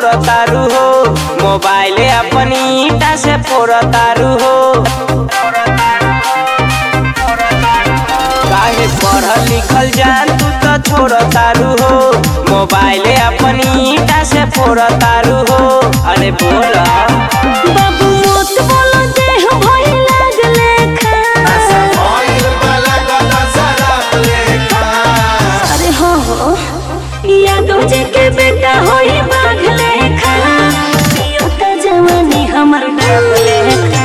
छोड़ तारू हो मोबाइल अपनी ईटा से फोड़ तारू हो काहे पढ़ल लिखल जान तू तो छोड़ तारू हो मोबाइल अपनी ईटा से फोड़ तारू हो अरे बोल बाबू मोत बोलो देह भई लागले खा अरे हो हो यादव जी के बेटा होई बाघले खा यो त जवानी हमर डाले खा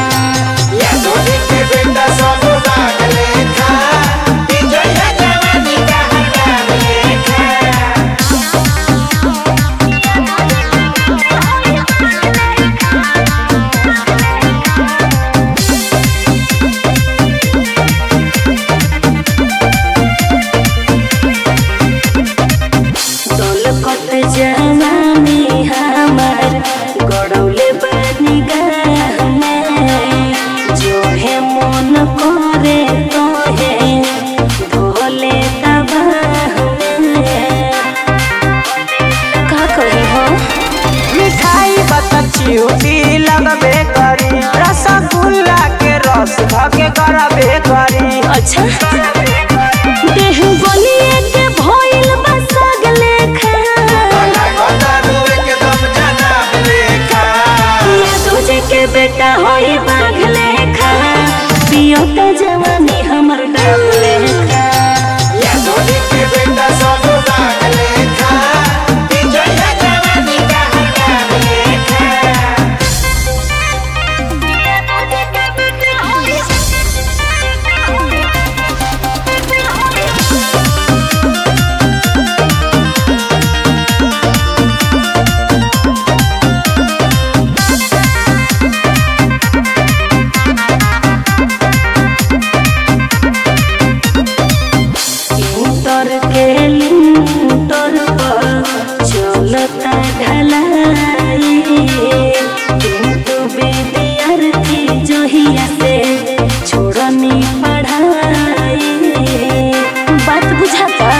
दौलत जवानी हमर गड़ौले बानी गाह में जो है मन करे तो है भोले तबाह में का कही हो मिठाई बतक चिउटी लगबे करी रसगुल्ला के रस धके करबे करी अच्छा देह गलिए के भइल बा सगले खा ये तुझे के बेटा होई बाघले खा पियो त जवानी हमर डाले खा इंटर के लिंटर पर चलता ढलाई किंतु विद्यार्थी जोहिया से छोड़नी पढ़ाई बात बुझाता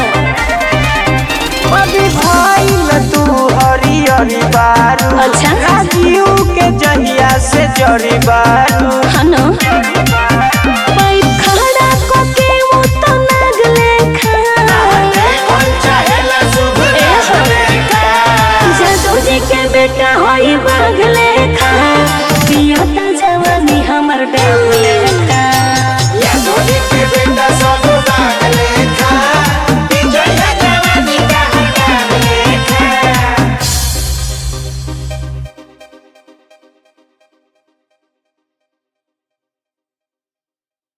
अभी भइल तू हरी हरी बारू अच्छा। राजीव के जहिया से जरी बारू हनो पाइप खड़ा को के वो तो नागले खा जादू जी के बेटा होई बागले खा पियो त जवानी हमर डाले